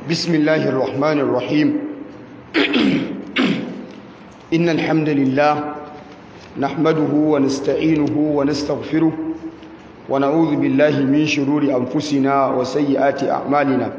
بسم الله الرحمن الرحيم إن الحمد لله نحمده ونستعينه ونستغفره ونعوذ بالله من شرور أنفسنا وسيئات أعمالنا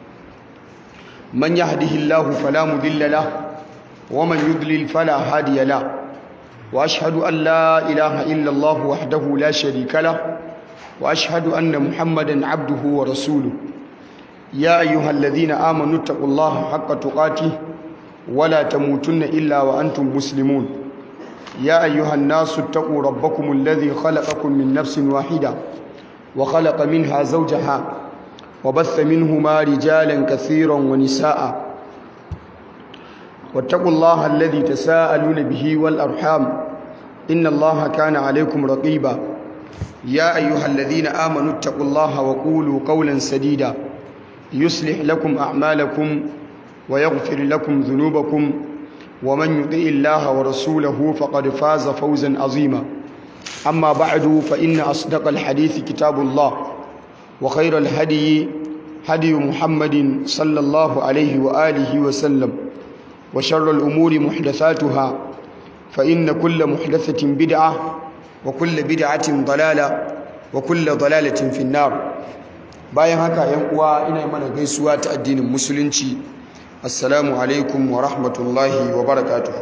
من يهده الله فلا مضل له ومن يضلل فلا هادي له وأشهد أن لا إله إلا الله وحده لا شريك له وأشهد أن محمدا عبده ورسوله يا أيها الذين آمنوا اتقوا الله حق تقاته ولا تموتن إلا وأنتم مسلمون يا أيها الناس اتقوا ربكم الذي خلقكم من نفس واحدة وخلق منها زوجها وبث منهما رجالا كثيرا ونساء واتقوا الله الذي تساءلون به والأرحام إن الله كان عليكم رقيبا يا أيها الذين آمنوا اتقوا الله وقولوا قولا سديدا يصلح لكم أعمالكم ويغفر لكم ذنوبكم ومن يطع الله ورسوله فقد فاز فوزا عظيما أما بعد فإن أصدق الحديث كتاب الله وخير الهدي هدي محمد صلى الله عليه وآله وسلم وشر الأمور محدثاتها فإن كل محدثة بدعة وكل بدعة ضلالة وكل ضلالة في النار bayan haka yan uwa ina mana gaisuwa ta addinin musulunci assalamu alaikum wa rahmatullahi wa barakatuh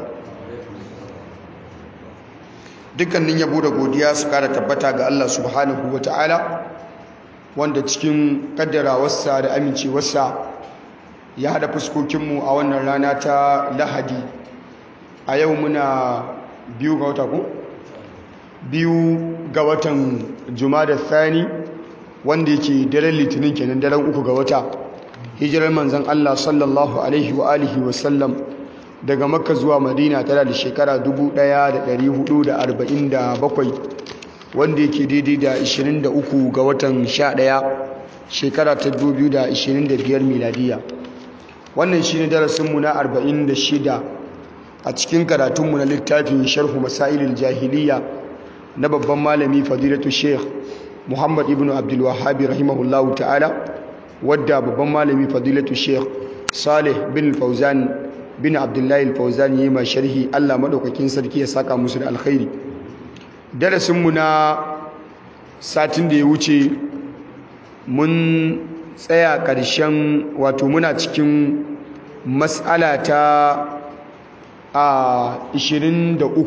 dukkanin yabo da godiya su kara tabbata ga Allah subhanahu wa ta'ala wanda cikin kaddarawarsa da amincewarsa ya hada fuskokinmu a wannan rana ta lahadi a yau muna biyu ga wata ko? biyu ga watan da thani wanda yake daren litinin kenan daren uku ga wata hijirar manzan Allah sallallahu alaihi wa alihi wa sallam daga makka zuwa madina tana da shekara 1447 wanda yake daidai da 23 ga watan 11 shekara ta 2025 miladiya wannan shine darasinmu na 46 a cikin karatunmu na littafin sharhu masailil jahiliya na babban malami fadilatu sheikh muhammad ibn abdulwahabi rahimahullahu ta'ala wadda babban malami fadilatu sheikh salih bin fauzan bin abdullahi fauzan yi ma sharhi allah maɗaukakin sarki ya saka musu da alkhairi darasinmu na satin da ya wuce mun tsaya ƙarshen wato muna cikin matsala ta a 23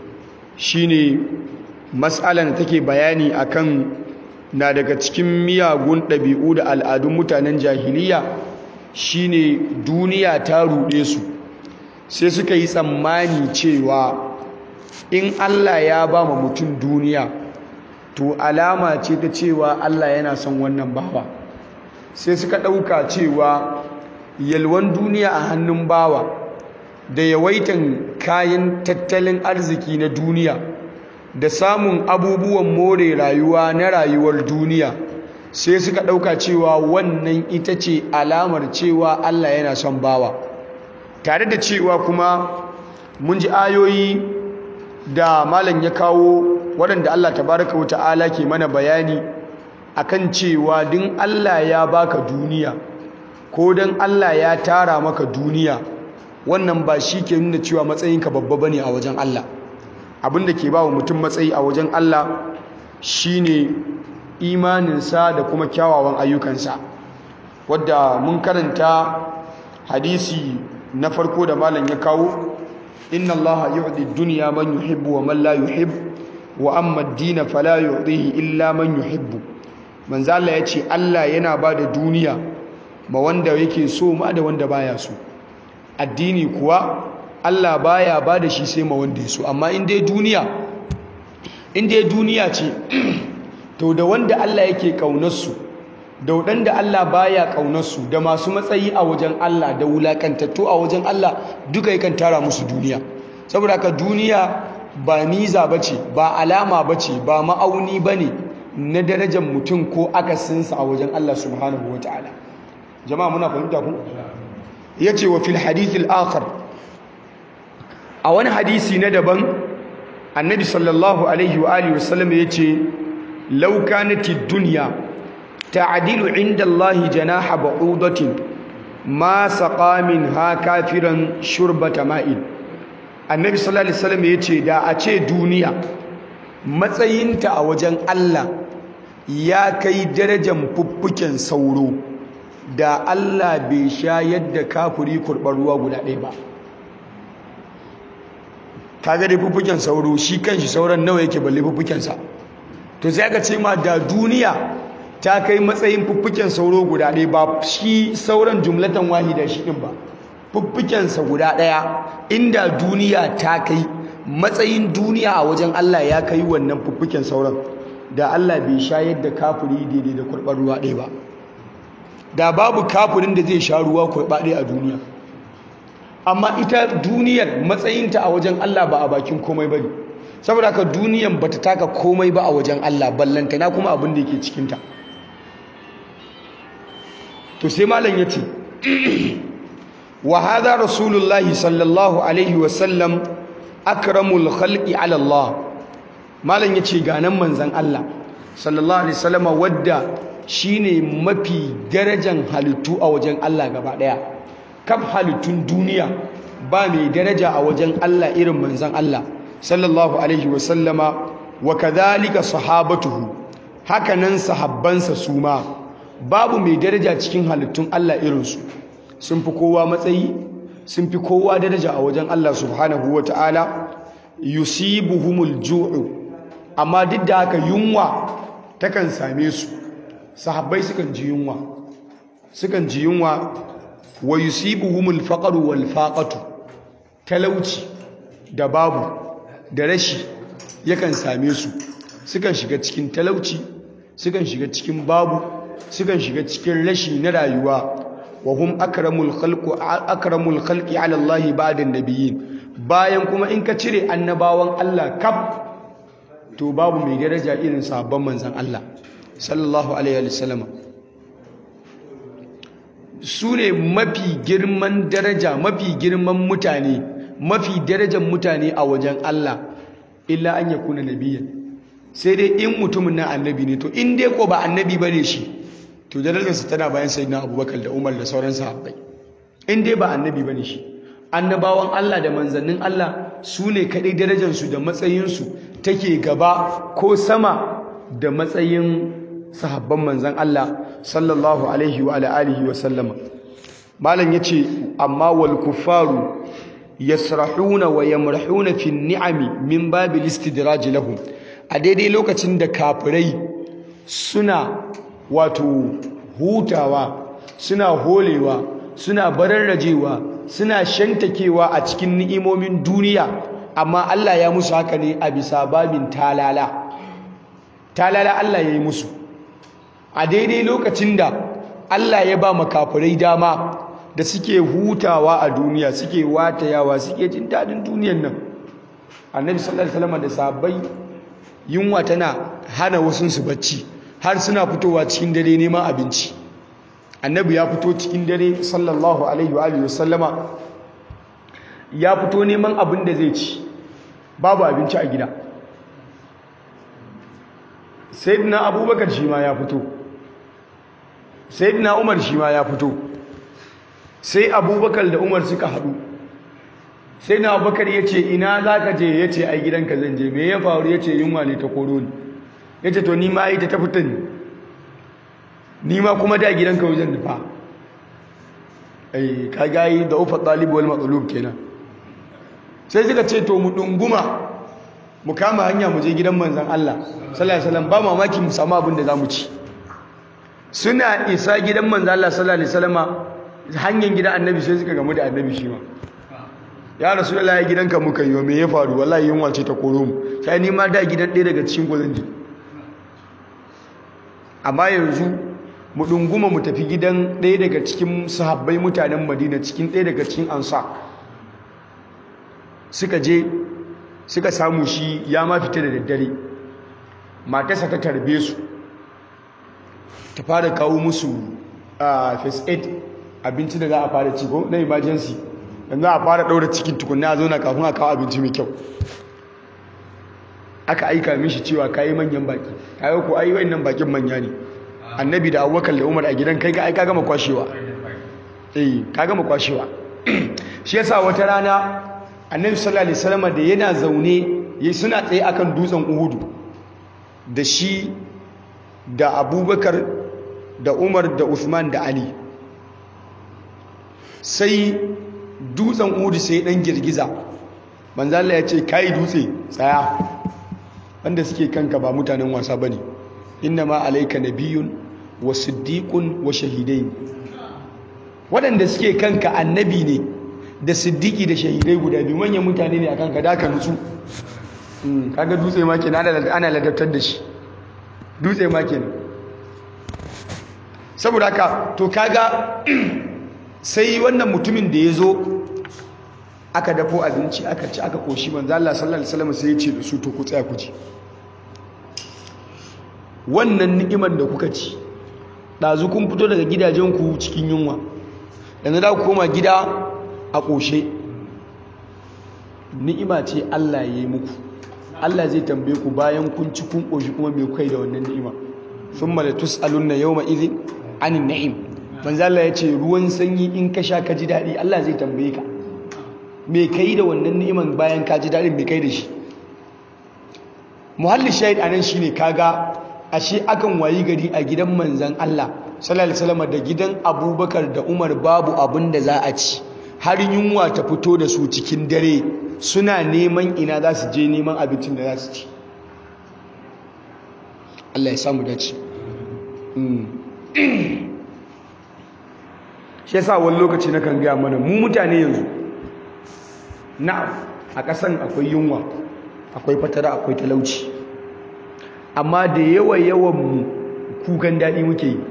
shine matsalan da take bayani akan na daga cikin miyagun ɗabi'u da al'adun mutanen jahiliya shine duniya ta ruɗe su sai suka yi tsammani cewa in Allah ya ba ma mutum duniya to alama ce ta cewa Allah yana son wannan bawa sai suka ɗauka cewa yalwan duniya a hannun bawa da yawaitan kayan tattalin arziki na duniya da samun abubuwan more rayuwa na rayuwar duniya sai suka ɗauka cewa wannan ita ce alamar cewa Allah yana son bawa tare da cewa kuma mun ji ayoyi da malam ya kawo waɗanda Allah tabaraka wa ta'ala ke mana bayani akan cewa din Allah ya baka duniya ko dan Allah ya tara maka duniya wannan ba shi ke nuna cewa matsayinka babba bane a wajen Allah abinda ke ba wa mutum matsayi a wajen Allah shine imaninsa da kuma kyawawan ayyukansa wadda mun karanta hadisi na farko da malam ya kawo inna allaha yu'ti dunya man yuhibbu wa man la yuhib wa amma ad-din fala yu'tihi illa man yuhibbu manzo Allah yace Allah yana ba da duniya ma wanda yake so ma da wanda baya so addini kuwa Allah baya ba da shi sai ma wanda ya so amma in dai duniya in dai duniya ce to da wanda Allah yake kaunarsu da wadanda Allah baya kaunarsu da masu matsayi a wajen Allah da wulakantattu a wajen Allah duka yakan tara musu duniya saboda haka duniya ba miza bace ba alama bace ba ma'auni bane na darajar mutum ko akasinsa a wajen Allah subhanahu wataala jama'a muna fahimta ku yace wa fil hadith al-akhar a wani hadisi na daban annabi sallallahu alaihi wa alihi wasallam yace law kanatid dunya ta'dilu inda Allah janaha ba'udatin ma saqa ha kafiran shurbata ma'in annabi sallallahu alaihi wasallam yace da a ce duniya matsayinta a wajen Allah ya kai darajar fuffuken sauro da Allah bai sha yadda kafiri kurɓar ruwa guda ɗaya ba kaga dai fuffuken sauro shi kanshi sauran nawa yake balle fuffukensa to sai aka ce ma da duniya ta kai matsayin fuffuken sauro guda ɗaya ba shi sauran jumlatan wahida shi ɗin ba fuffukensa guda ɗaya inda duniya ta kai matsayin duniya a wajen Allah ya kai wannan fuffuken sauran da Allah bai sha yadda kafiri daidai da kurɓar ruwa ɗaya ba da babu kafirin da zai sha ruwa kurɓa ɗaya a duniya amma ita duniyar matsayinta a wajen Allah ba a bakin komai ba ne saboda haka duniyan ba ta taka komai ba a wajen Allah ballantana kuma abin da yake cikinta to sai malam ya ce wa hadha rasulullahi sallallahu alaihi wasallam akramul khalqi ala Allah malam ya ce ganan manzan Allah sallallahu alaihi wasallam wadda shine mafi darajan halittu a wajen Allah gaba daya kaf halittun duniya ba mai daraja a wajen Allah irin manzan Allah sallallahu alaihi wasallama wa kadhalika sahabatuhu hakanan sahabbansa su ma babu mai daraja cikin halittun Allah irinsu sun fi kowa matsayi sun fi kowa daraja a wajen Allah subhanahu wa ta'ala yusibuhumul ju'u amma duk da haka yunwa takan same su sahabbai sukan ji yunwa sukan ji yunwa wa yusibuhumul faqru wal faqatu talauci da babu da rashi yakan same su sukan shiga cikin talauci sukan shiga cikin babu sukan shiga cikin rashi na rayuwa wa hum akramul khalqu akramul khalqi ala Allah ba'da nabiyyin bayan kuma in ka cire annabawan Allah kaf to babu mai daraja irin sahabban manzon Allah sallallahu alaihi wasallam su ne mafi girman daraja mafi girman mutane mafi darajar mutane a wajen Allah illa an yakuna nabiyyan sai dai in mutumin nan annabi ne to in dai ko ba annabi bane shi to darajarsa tana bayan sayyidina Abubakar da Umar da sauran sahabbai in dai ba annabi bane shi annabawan Allah da manzannin Allah su ne kadai darajarsu da matsayinsu take gaba ko sama da matsayin sahabban manzan Allah sallallahu alaihi wa alihi wa sallama malam yace amma wal kuffaru yasrahuna wa yamrahuna fi ni'ami min babil istidraj lahum a daidai lokacin da kafirai suna wato hutawa suna holewa suna bararrajewa suna shantakewa a cikin ni'imomin duniya amma Allah ya musu haka ne a bisa babin talala talala Allah ya yi musu a daidai lokacin da Allah ya ba makafirai dama da suke hutawa a duniya suke watayawa suke jin daɗin duniyan nan annabi sallallahu alaihi wasallam da sahabbai yunwa tana hana wasu su bacci har suna fitowa cikin dare neman abinci annabi ya fito cikin dare sallallahu alaihi wa alihi wasallama ya fito neman abin da zai ci babu abinci a gida sayyidina abubakar shi ma ya fito sayyidina umar shi ma ya fito sai abubakar da umar suka haɗu sai na abubakar ya ce ina za ka je ya ce ai gidanka zan je me ya faru ya ce yunwa ne ta koro ni ya ce to ni ma ita ta fita ni ni ma kuma da gidanka wajen nufa ai ka gayi da ufa ɗalibu wal matsalub kenan sai suka ce to mu ɗunguma mu kama hanya mu je gidan manzan Allah sallallahu alaihi wasallam ba mamaki mu samu abin da za mu ci suna isa gidan manzan Allah sallallahu alaihi wasallam hanyar gidan annabi sai suka gamu da annabi shi ma ya rasu da laye gidanka muka yi wa me ya faru wallahi yunwa ce ta koro mu sai ni ma da gidan ɗaya daga cikin gwazon ji amma yanzu mu ɗunguma mu tafi gidan ɗaya daga cikin sahabbai mutanen madina cikin ɗaya daga cikin ansa suka je suka samu shi ya ma fita da daddare matarsa ta tarbe su ta fara kawo musu a first aid abinci da za a fara ci ko na emergency yanzu a fara ɗaura cikin tukunna a zauna kafin a kawo abinci mai kyau aka aika mishi cewa kayi manyan baki kayo ko ayi wayannan bakin manya ne annabi da abubakar da umar a gidan kai ka aika gama kwashewa eh ka gama kwashewa shi yasa wata rana annabi sallallahu alaihi wasallam da yana zaune yayi suna tsaye akan dutsen uhudu da shi da abubakar da umar da usman da ali sai dutsen uhudu sai dan girgiza manzala ya ce kai dutse tsaya wanda suke kanka ba mutanen wasa bane inna ma alayka nabiyyun wa siddiqun wa shahidain waɗanda suke kanka annabi ne da siddiki da shahidai guda biyu manyan mutane ne a kanka da ka nutsu kaga dutse ma kenan ana ladabtar da shi dutse ma kenan saboda haka to kaga sai wannan mutumin da ya zo aka dafo abinci aka ci aka koshi manzo Allah sallallahu alaihi wasallam sai ya ce da su to ku tsaya ku ci wannan ni'imar da kuka ci ɗazu kun fito daga gidajenku cikin yunwa yanzu da ku koma gida a ƙoshe ni'ima ce Allah ya yi muku Allah zai tambaye ku bayan kun ci kun ƙoshi kuma mai kai da wannan ni'ima sun mala tus'alunna yawma idhin anin na'im manzo Allah ya ce ruwan sanyi in ka sha ka ji daɗi Allah zai tambaye ka me kai da wannan ni'iman bayan ka ji daɗin me kai da shi muhalli shahid anan shine kaga ashe akan wayi gari a gidan manzan Allah sallallahu alaihi wasallam da gidan Abubakar da Umar babu abin da za a ci har yunwa ta fito da su cikin dare suna neman ina za su je neman abincin da za su ci Allah ya samu dace shi yasa wani lokaci na kan gaya mana mu mutane yanzu na'am a ƙasan akwai yunwa akwai fatara akwai talauci amma da yawa yawan mu kukan daɗi muke yi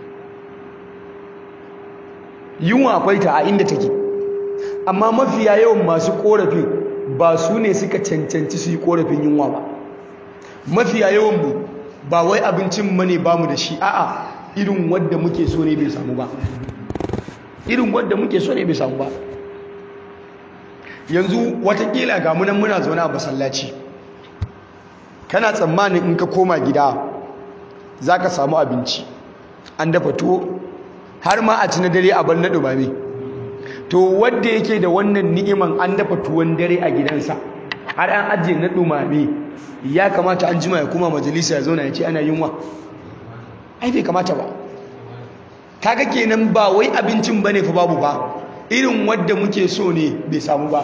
yunwa akwai ta a inda take amma mafiya yawan masu korafin ba su ne suka cancanci su yi korafin yunwa ba mafiya yawan mu ba wai abincin mane ba mu da shi a'a irin wadda muke so ne bai samu ba irin wadda muke so ne bai samu ba yanzu watakila ga munan muna zaune a masallaci kana tsammanin in ka koma gida za ka samu abinci an dafa tuwo har ma a ci na dare a bar na ɗumame to wadda yake da wannan ni'iman an dafa tuwon dare a gidansa har an ajiye na ɗumame ya kamata an jima ya kuma majalisa ya zauna ya ce ana yunwa ai bai kamata ba kaga kenan ba wai abincin bane fa babu ba irin wadda muke so ne bai samu ba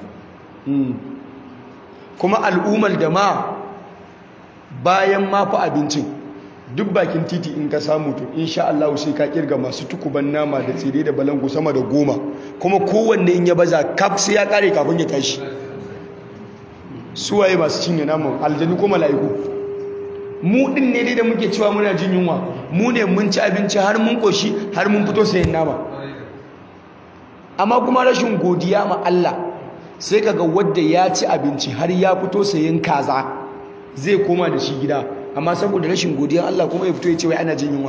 kuma al'ummar da ma bayan ma fa abincin duk bakin titi in ka samu to insha Allah sai ka kirga masu tukuban nama da tsire da balangu sama da goma kuma kowanne in ya baza kaf sai ya kare kafin ya tashi suwaye masu cinye naman aljanu ko mala'iku mu din ne dai da muke cewa muna jin yunwa mu ne mun ci abinci har mun koshi har mun fito sayan nama amma kuma rashin godiya ma Allah sai kaga wanda ya ci abinci har ya fito sayan kaza zai koma da shi gida amma saboda rashin godiyar Allah kuma ya fito ya ce wai ana jin yunwa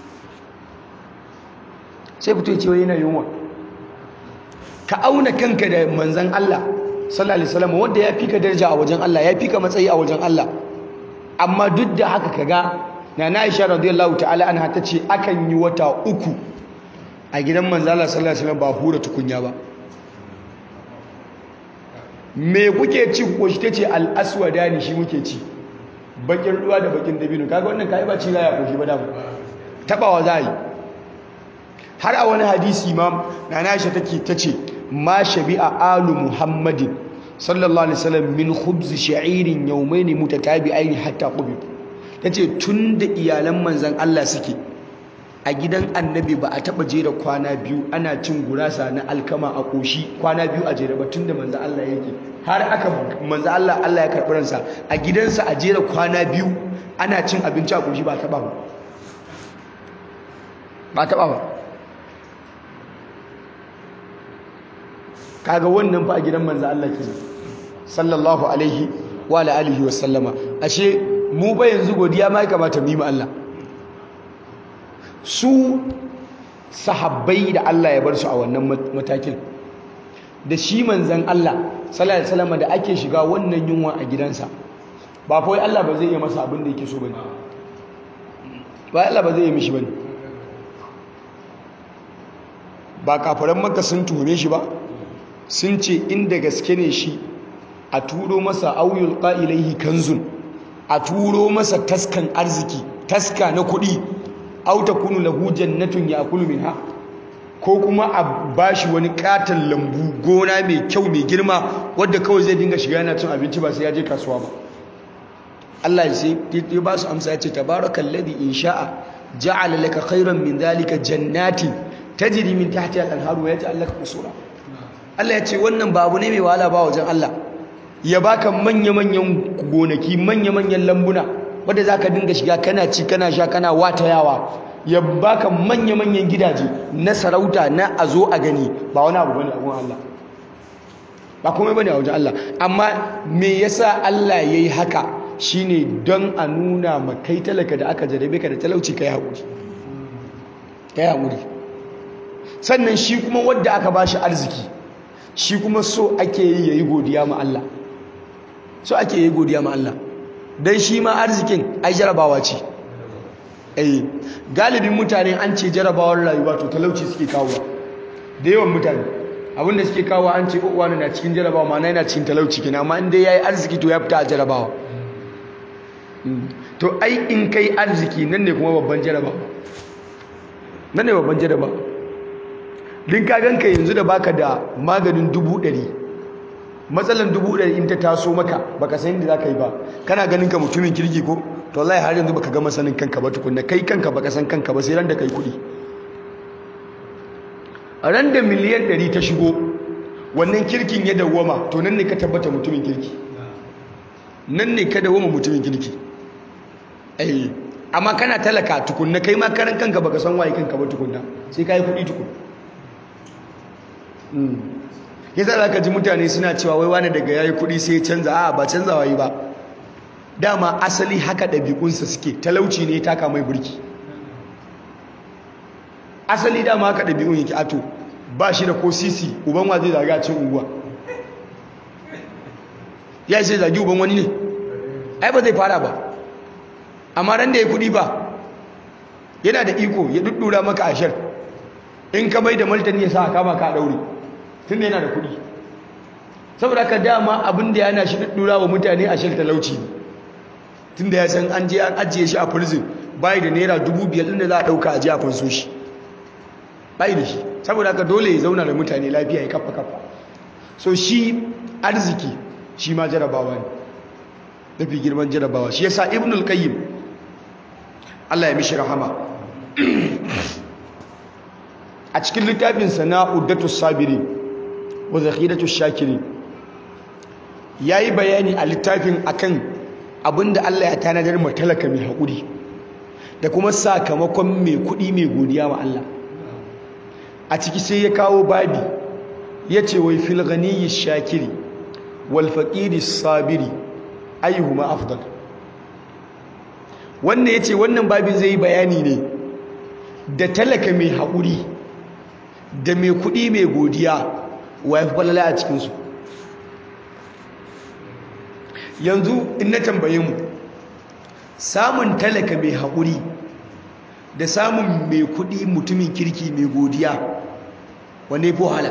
sai fito ya ce wai yana yunwa ka auna kanka da manzan Allah sallallahu alaihi wasallam wanda ya fika daraja a wajen Allah ya fika matsayi a wajen Allah amma duk da haka kaga nana Aisha radiyallahu ta'ala anha tace akan yi wata uku a gidan manzan Allah sallallahu alaihi wasallam ba hura tukunya ba me kuke ci ko shi tace al-aswadani shi muke ci bakin ruwa da bakin dabino kaga wannan kai ba ci za ya koshi ba da tabawa za yi har a wani hadisi ma nana Aisha take tace ma shabi'a alu muhammadin sallallahu alaihi wasallam min khubz sha'irin yawmayn mutatabi'ain hatta qubid tace tunda iyalan manzon Allah suke a gidan annabi ba a taba jera kwana biyu ana cin gurasa na alkama a koshi kwana biyu a jere ba tunda manzon Allah yake har aka manzon Allah Allah ya karbi ransa a gidansa a jera kwana biyu ana cin abinci a koshi ba taba ba ba taba ba kaga wannan fa a gidan manzo Allah ke sallallahu alaihi wa alihi wa sallama ashe mu ba yanzu godiya ma ya kamata mu yi ma Allah su sahabbai da Allah ya bar su a wannan matakin da shi manzon Allah sallallahu alaihi wasallam da ake shiga wannan yunwa a gidansa ba fa wai Allah ba zai yi masa abin da yake so bane ba Allah ba zai yi mishi bane ba kafaran maka sun tuhume shi ba sun ce inda gaske ne shi a turo masa auyul ƙa'ilaihi kanzun a turo masa taskan arziki taska na kuɗi auta kunu lahu jannatun ya kulu min ha ko kuma a bashi wani katon lambu gona mai kyau mai girma wadda kawai zai dinga shiga yana cin abinci ba sai ya je kasuwa ba Allah ya sai ya ba su amsa ya ce tabarakal ladhi in sha'a ja'ala laka khairan min dhalika jannatin tajri min tahtiha al-anharu wa yaj'al laka qusura Allah ya ce wannan babu ne mai wahala ba wajen Allah ya baka manya-manyan gonaki manya-manyan lambuna wadda za ka dinga shiga kana ci kana sha kana watayawa ya baka manya-manyan gidaje na sarauta na a zo a gani ba wani abu bane a gun Allah ba komai bane a wajen Allah amma me yasa Allah yayi haka shine don a nuna ma kai talaka da aka jarabe ka da talauci kai haƙuri kai haƙuri sannan shi kuma wadda aka bashi arziki shi kuma so ake yi yayi godiya ma Allah so ake yi godiya ma Allah dan shi ma arzikin ai jarabawa ce eh galibin mutane an ce jarabawar rayuwa to talauci suke kawo da yawan mutane abinda suke kawo an ce uwa na cikin jarabawa ma yana cikin talauci kina amma in dai yayi arziki to ya fita a jarabawa to ai in kai arziki nan ne kuma babban jarabawa nan ne babban jarabawa din ka ganka yanzu da baka da maganin dubu ɗari matsalan dubu ɗari in ta taso maka baka san yadda za ka yi ba kana ganin ka mutumin kirki ko to wallahi har yanzu baka gama sanin kanka ba tukunna kai kanka baka san kanka ba sai ran da kai kuɗi a ran da miliyan ɗari ta shigo wannan kirkin ya dawwama to nan ne ka tabbata mutumin kirki nan ne ka dawwama mutumin kirki ai amma kana talaka tukunna kai ma karan kanka baka san waye kanka ba tukunna sai ka yi kuɗi tukunna yasa za ka ji mutane suna cewa wai wani daga yayi kuɗi sai canza a ba canzawa yi ba dama asali haka ɗabi'unsa suke talauci ne taka mai burki asali dama haka ɗabi'un yake ato ba shi da ko sisi uban wa zai zaga cin unguwa ya sai zagi uban wani ne ai ba zai fara ba amma ran da ya kuɗi ba yana da iko ya duddura maka ashar in ka mai da martani ya sa kama ka ɗaure tun da yana da kuɗi saboda ka dama abin da yana shi ɗura wa mutane a shirta talauci tun da ya san an je an ajiye shi a prison bayi da naira dubu biyar ɗin da za a ɗauka a je a fanso shi bayi da shi saboda ka dole ya zauna da mutane lafiya ya kafa kafa so shi arziki shi ma jarabawa ne mafi girman jarabawa shi yasa ibnul qayyim Allah ya mishi rahama a cikin littafinsa na uddatu sabiri wa zakhiratu shakiri yayi bayani a littafin akan abinda Allah ya tanadar mu talaka mai hakuri da kuma sakamakon mai kudi mai godiya wa Allah a ciki sai ya kawo babi yace wai fil ghaniyyi shakiri wal faqiri sabiri ayyuhuma afdal wannan yace wannan babin zai yi bayani ne da talaka mai hakuri da mai kuɗi mai godiya wa ya fi falala a cikinsu yanzu in na tambaye mu samun talaka mai haƙuri da samun mai kuɗi mutumin kirki mai godiya wane fi wahala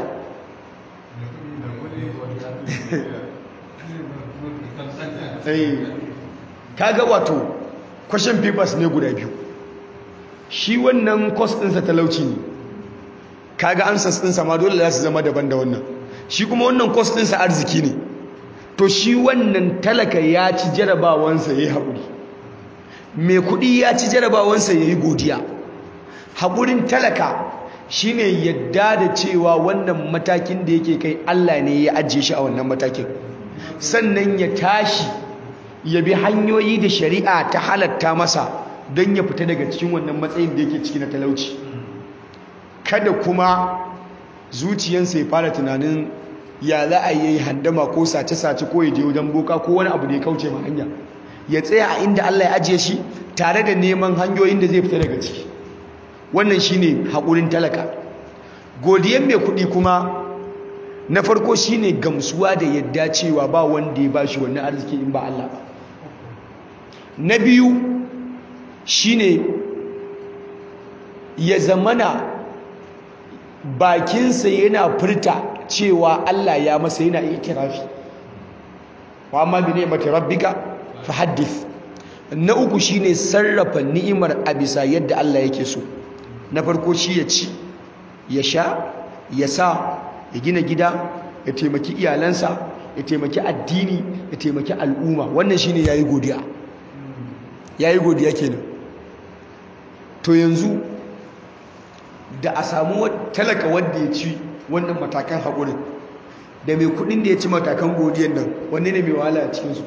kaga wato question papers ne guda biyu shi wannan cost ɗinsa talauci ne kaga answers ɗinsa ma dole za su zama daban da wannan shi kuma wannan cost ɗinsa arziki ne to shi wannan talaka ya ci jarabawansa ya yi haƙuri mai kuɗi ya ci jarabawansa ya yi godiya haƙurin talaka shi ne yadda da cewa wannan matakin da yake kai Allah ne ya ajiye shi a wannan matakin sannan ya tashi ya bi hanyoyi da shari'a ta halatta masa don ya fita daga cikin wannan matsayin da yake ciki na talauci kada kuma zuciyansa ya fara tunanin ya za a yi handama ko sace-sace ko ya je wajen boka ko wani abu da ya kauce ma hanya ya tsaya a inda Allah ya ajiye shi tare da neman hanyoyin da zai fita daga ciki wannan shine haƙurin talaka godiyan mai kuɗi kuma na farko shine gamsuwa da yadda cewa ba wanda ya bashi wannan arziki in ba Allah ba na biyu shine ya zamana bakinsa yana furta cewa Allah ya masa yana ikirafi wa amma bi ni'mati rabbika fahaddith na uku shine sarrafa ni'imar a bisa yadda Allah yake so na farko shi ya ci ya sha ya sa ya gina gida ya taimaki iyalansa ya taimaki addini ya taimaki al'umma wannan shine yayi godiya yayi godiya kenan to yanzu da a samu talaka wanda ya ci wannan matakan haƙurin da mai kudin da ya ci matakan godiyan nan wanne ne mai wahala a cikinsu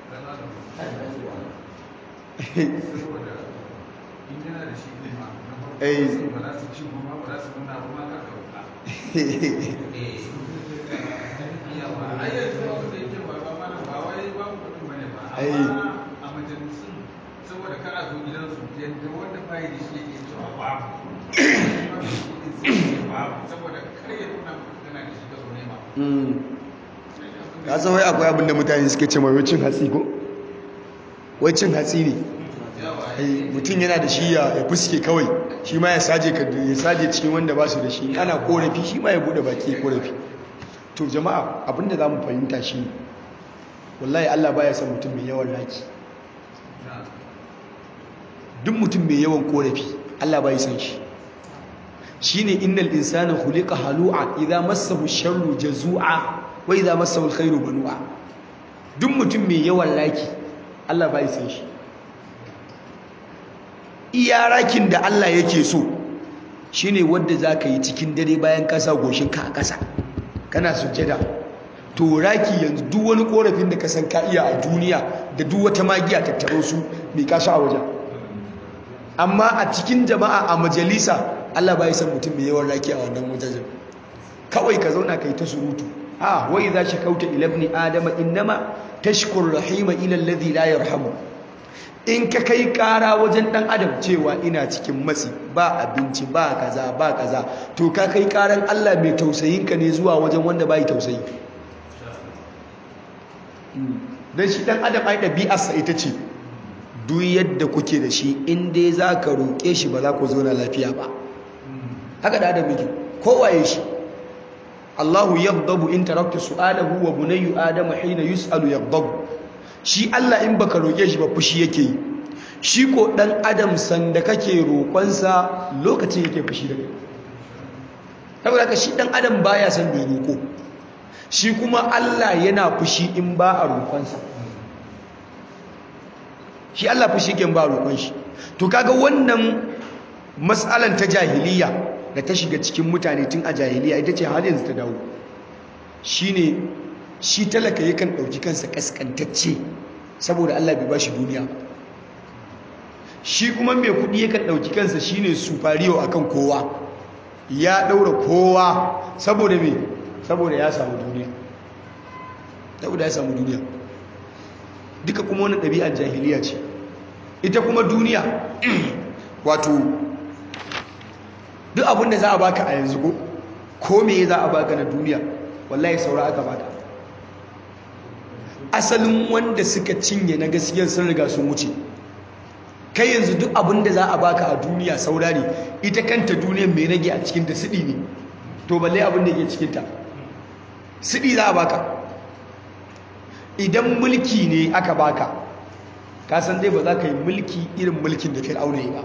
saboda kada zo gidansu yadda wanda bayi da shi yake cewa babu saboda kar ya nuna kana da shi ka zo nema ka san wai akwai abinda mutane suke ce mai cin hatsi ko wai cin hatsi ne mutum yana da shi ya fuske kawai shi ma ya saje ya saje cikin wanda ba su da shi ana korafi shi ma ya bude baki korafi to jama'a abinda za mu fahimta shi ne wallahi Allah baya son mutum mai yawan laki duk mutum mai yawan korafi Allah bai san shi shine innal insana khuliqa halu'a idza massahu sharru jazua wa idza massahu alkhairu manu'a duk mutum mai yawan laki Allah bai san shi iya rakin da Allah yake so shine wanda zaka yi cikin dare bayan kasa goshin ka a kasa kana sujjada to raki yanzu duk wani korafin da ka san ka iya a duniya da duk wata magiya tattaro su mai kasu a wajen amma a cikin jama'a a majalisa Allah bai san mutum mai yawan raki a wannan wajen kawai ka zauna kai ta surutu a wai za shi kauta ila ibn adama innama tashkur rahima ila alladhi la yarhamu in ka kai kara wajen dan adam cewa ina cikin matsi ba abinci ba kaza ba kaza to ka kai karan Allah mai tausayin ka ne zuwa wajen wanda bai tausayi dan shi dan adam ai dabi'arsa ita ce duk yadda kuke da shi in dai za ka roƙe shi ba za ku zauna lafiya ba haka da adam yake kowaye shi Allahu yaghdabu in tarakta su'alahu wa bunayyu adama hina yus'alu yaghdabu shi Allah in baka roƙe shi ba fushi yake yi shi ko dan adam sanda kake roƙonsa lokacin yake fushi da kai saboda haka shi dan adam baya son bai roƙo shi kuma Allah yana fushi in ba a roƙonsa shi Allah fushi ke ba roƙon shi to kaga wannan mas'alan ta jahiliya da ta shiga cikin mutane tun a jahiliya ita ce har yanzu ta dawo shine shi talaka yakan ɗauki kansa kaskantacce saboda Allah bai bashi duniya shi kuma mai kuɗi yakan ɗauki kansa shine superior akan kowa ya ɗaura kowa saboda me saboda ya samu duniya saboda ya samu duniya duka kuma wani ɗabi'ar jahiliya ce ita kuma duniya wato duk abin da za a baka a yanzu ko ko me za a baka na duniya wallahi saura aka baka asalin wanda suka cinye na gaskiyar sun riga sun wuce kai yanzu duk abin da za a baka a duniya saura ne ita kanta duniyar mai rage a cikinta siɗi ne to balle abin da ke cikinta siɗi za a baka idan mulki ne aka baka ka san dai ba za ka yi mulki irin mulkin da fir'auna yi ba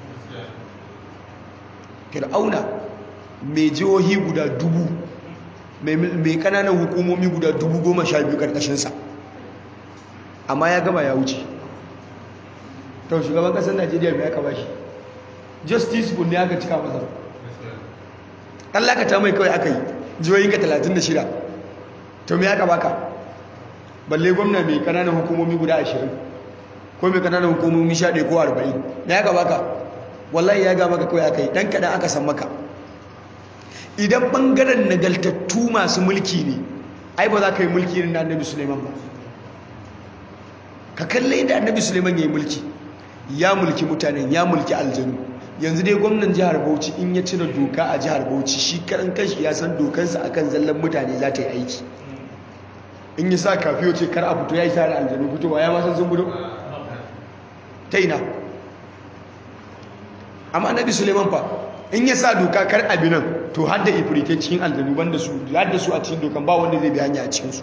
fir'auna mai jihohi guda dubu mai kananan hukumomi guda dubu goma sha biyu karkashinsa amma ya gama ya wuce to shugaban kasar najeriya mai aka bashi justice ne aka cika masa Allah ka ta mai kawai aka yi jihohinka 36 to mai aka baka balle gwamna mai kananan hukumomi guda 20 ko mai kananan hukumomi 11 ko 40 mai aka baka wallahi ya ga maka kawai aka yi dan kadan aka san maka idan bangaren nagaltattu masu mulki ne ai ba za ka yi mulki irin da annabi suleiman ba ka kalle da annabi suleiman ya yi mulki ya mulki mutanen ya mulki aljanu yanzu dai gwamnan jihar bauchi in ya cire doka a jihar bauchi shi karan kanshi ya san dokansa akan zallan mutane za ta yi aiki in yi sa kafiyo ce kar a fito ya yi sa da aljanu fitowa ya masan sun gudu ta ina amma annabi suleiman fa in ya sa doka kar abi nan to har da ifrite cikin aljanu banda su har da su a cikin dokan ba wanda zai bi hanya a cikinsu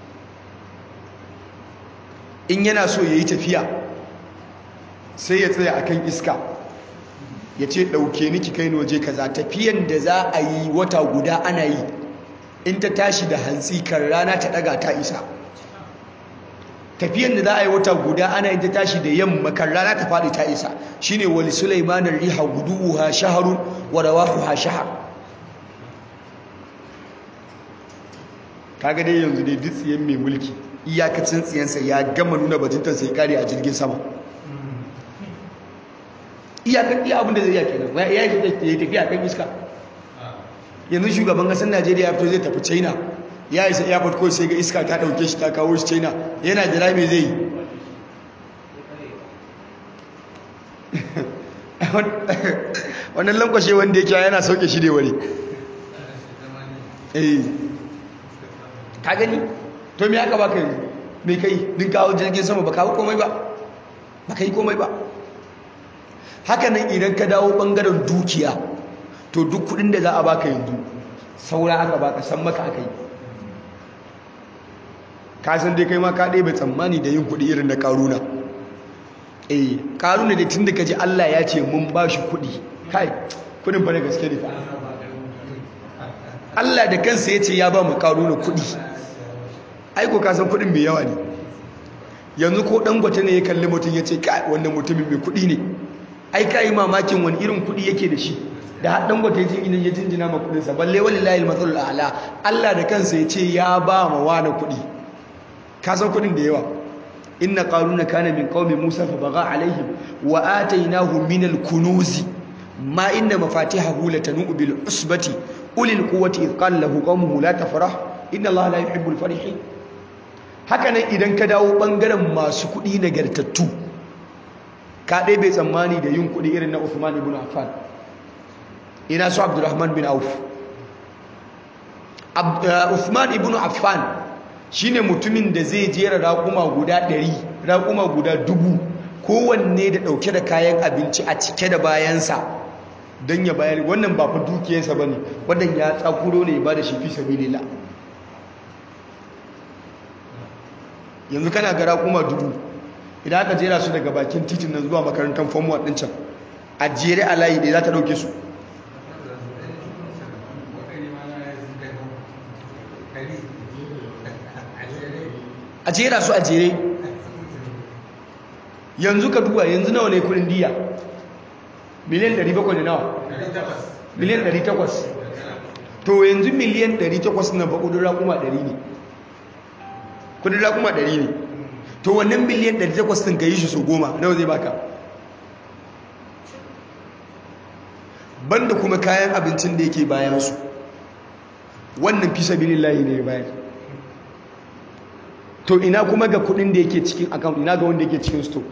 in yana so ya yi tafiya sai ya tsaya akan iska ya ce ɗauke ni ki kai ni waje kaza tafiyan da za a yi wata guda ana yi in ta tashi da hantsi kan rana ta ɗaga ta isa tafiyan da za a yi wata guda ana yin ta tashi da yamma kan rana ta faɗi ta isa shine wali sulaiman riha guduha shahrun wa rawahuha shahr kaga dai yanzu dai duk tsiyan mai mulki iyakacin tsiyansa ya gama nuna bajintar sai kare a jirgin sama iyakar iya abin da zai iya kenan ya yi tafiya kan iska yanzu shugaban ƙasar najeriya ya fito zai tafi china ya isa airport kawai sai ga iska ta ɗauke shi ta kawo shi china yana jira mai zai wannan lankwashe wanda yake yana sauke shi da wani eh ka gani to me aka baka yanzu me kai din kawo jirgin sama ba kawo komai ba ba kai komai ba haka nan idan ka dawo bangaren dukiya to duk kudin da za a baka yanzu saura aka baka san maka aka yi ka san dai kai ma ka ɗaya bai tsammani da yin kudi irin na karuna eh karuna da tun da ka ji allah ya ce mun ba shi kudi kai kudin fa da gaske ne allah da kansa ya ce ya ba mu karuna kudi aiko ka san kudin mai yawa ne yanzu ko dangote ne ya kalli mutum ya ce kai wannan mutumin mai kudi ne ai ka yi mamakin wani irin kudi yake da shi da har dangote ya jingina ya jinjina ma kudinsa balle wallahi al-matsalul a'la Allah da kansa ya ce ya ba ma wani kudi ka san kudin da yawa inna qaruna kana min qaumi musa fa baga alaihim wa atainahu min al-kunuz ma inna mafatihahu latanu bil usbati ulil quwwati id qala lahu qaumuhu la tafrah inna allaha la yuhibbul farihin haka nan idan ka dawo bangaren masu kudi nagartattu ka dai bai tsammani da yin kudi irin na Uthman ibn Affan ina su Abdurrahman bin Auf Uthman ibn Affan shine mutumin da zai jera raƙuma guda 100 raƙuma guda dubu kowanne da ɗauke da kayan abinci a cike da bayansa don ya bayar wannan ba fa dukiyarsa bane wannan ya tsakuro ne ba da shi fi sabilillah yanzu kana ga raƙuma dubu idan aka jera su daga bakin titin nan zuwa makarantar form 1 ɗin can a jere a layi ɗaya za ta ɗauke su a jera su a jere yanzu ka duba yanzu nawa ne kudin diya miliyan 700 ne nawa miliyan 800 to yanzu miliyan 800 na ba kudin rakuma 100 ne kudin rakuma 100 ne to wannan miliyan 800 din ka yi shi so goma nawa zai baka banda kuma kayan abincin da yake bayan su wannan fi sabilillahi ne bayan to ina kuma ga kudin da yake cikin account ina ga wanda yake cikin store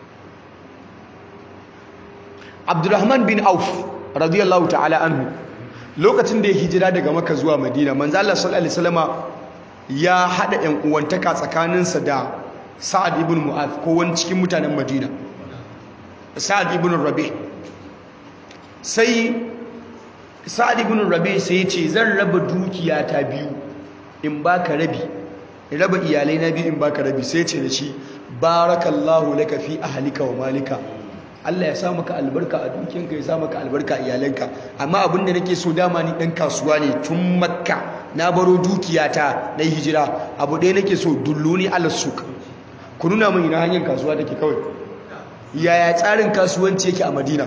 Abdurrahman bin Auf radiyallahu ta'ala anhu lokacin da ya hijira daga Makka zuwa Madina manzo Allah sallallahu alaihi wasallama ya hada ƴan uwantaka tsakaninsa da Sa'ad ibn Mu'adh ko wani cikin mutanen Madina Sa'ad ibn Rabi sai Sa'ad ibn Rabi sai ya ce zan raba dukiya ta biyu in baka rabi raba iyalai na biyu in baka rabi sai ce da shi barakallahu laka fi ahlika wa malika Allah ya sa maka albarka a dukiyanka ya sa maka albarka a iyalanka amma abin da nake so dama ni dan kasuwa ne tun makka na baro dukiyata na hijira abu ɗaya nake so dulluni ala suk ku nuna min ina hanyar kasuwa take kawai yaya tsarin kasuwanci yake a madina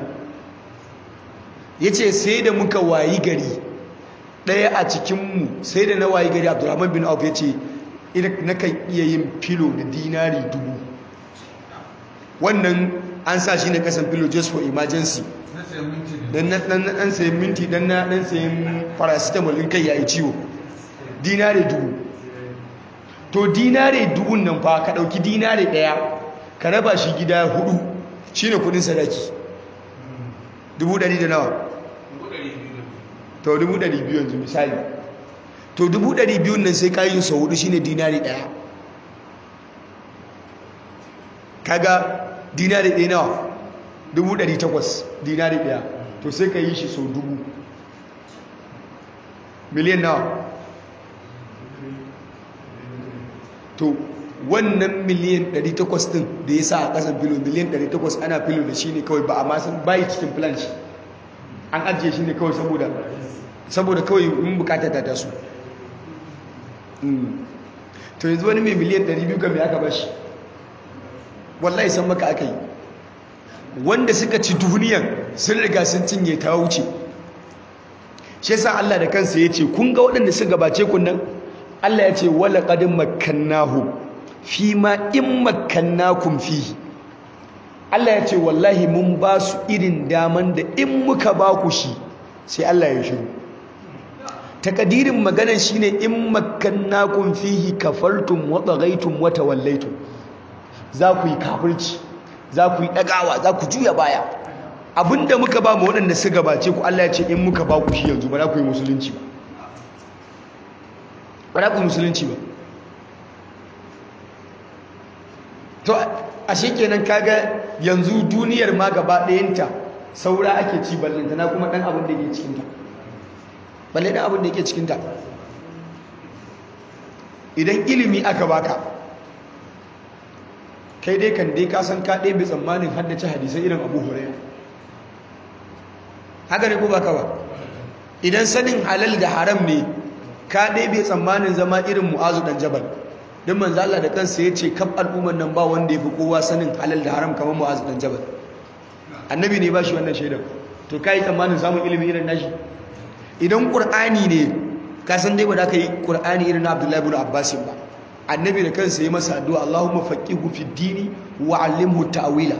yace sai da muka wayi gari ɗaya a cikinmu sai da na wayi gari abdurrahman bin auf yace na kan iya yin filo da dinari dubu wannan an sa shi ne kasan filo just for emergency dan na dan sayin minti dan na dan sayin paracetamol in kai yayi ciwo dinari dubu to dinari dubun nan fa ka dauki dinari daya ka raba shi gida hudu shine kudin sadaki dubu dari da nawa to dubu dari biyu yanzu misali to dubu ɗari biyun nan sai kayi sau hudu shine dinari ɗaya kaga dinari ɗaya nawa dubu ɗari takwas dinari ɗaya to sai ka yi shi sau dubu miliyan nawa to wannan miliyan 800 din da ya sa a kasan filo miliyan 800 ana filo da shi ne kawai ba a masan bayi cikin plan shi an ajiye shi ne kawai saboda saboda kawai mun bukata ta taso to yanzu wani mai miliyan 200 kan mai aka bashi wallahi san maka aka yi wanda suka ci duniyan sun riga sun cinye ta wuce shi yasa Allah da kansa ya ce kun ga waɗanda suka gabace kun nan Allah ya ce wala qad makkannahu fi ma in makkannakum fihi Allah ya ce wallahi mun ba su irin daman da in muka ba ku shi sai Allah ya shiru takadirin maganar shine in makkannakum fihi kafartum wa taghaytum wa tawallaytum za ku yi kafirci za ku yi dagawa za ku juya baya abinda muka ba mu waɗanda su gabace ku Allah ya ce in muka ba ku shi yanzu ba za ku yi musulunci ba ba za ku yi musulunci ba to ashe kenan kaga yanzu duniyar ma gaba ɗayanta saura ake ci ballanta na kuma ɗan abin da yake cikinta balle ɗan abin da yake cikinta idan ilimi aka baka kai dai kan dai kasan ka ɗaya bi tsammanin haddace hadisai irin abu huraira haka ne ko baka ba idan sanin halal da haram ne ka ɗaya bi tsammanin zama irin mu'azu ɗan jabal don manzo Allah da kansa ya ce kaf al'ummar nan ba wanda ya fi kowa sanin halal da haram kamar mu'azu ɗan jabal annabi ne ba shi wannan shaidar to ka yi tsammanin samun ilimi irin nashi idan ƙur'ani ne ka san dai ba da ka yi ƙur'ani irin na abdullahi ibn abbasin ba annabi da kansa ya masa addu'a Allahumma faqihu fi dini wa 'allimhu ta'wila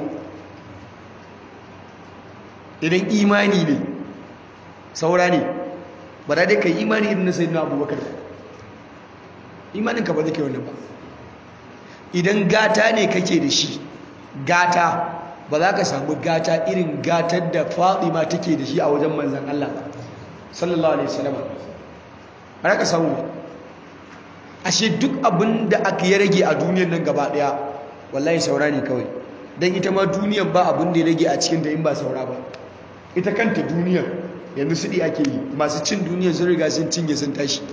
idan imani ne saura ne ba da dai kai imani irin na sayyidina abubakar imanin ka ba zai kai wannan ba idan gata ne kake da shi gata ba za ka samu gata irin gatar da Fatima take da shi a wajen manzon Allah sallallahu alaihi wasallam ba za ka samu ba ashe duk abin da aka ya rage a duniyar nan gaba daya wallahi saura ne kawai don ita ma duniyar ba abin da ya rage a cikin da in ba saura ba ita kanta duniyar yanzu sudi ake yi masu cin duniyar sun riga sun cinye sun tashi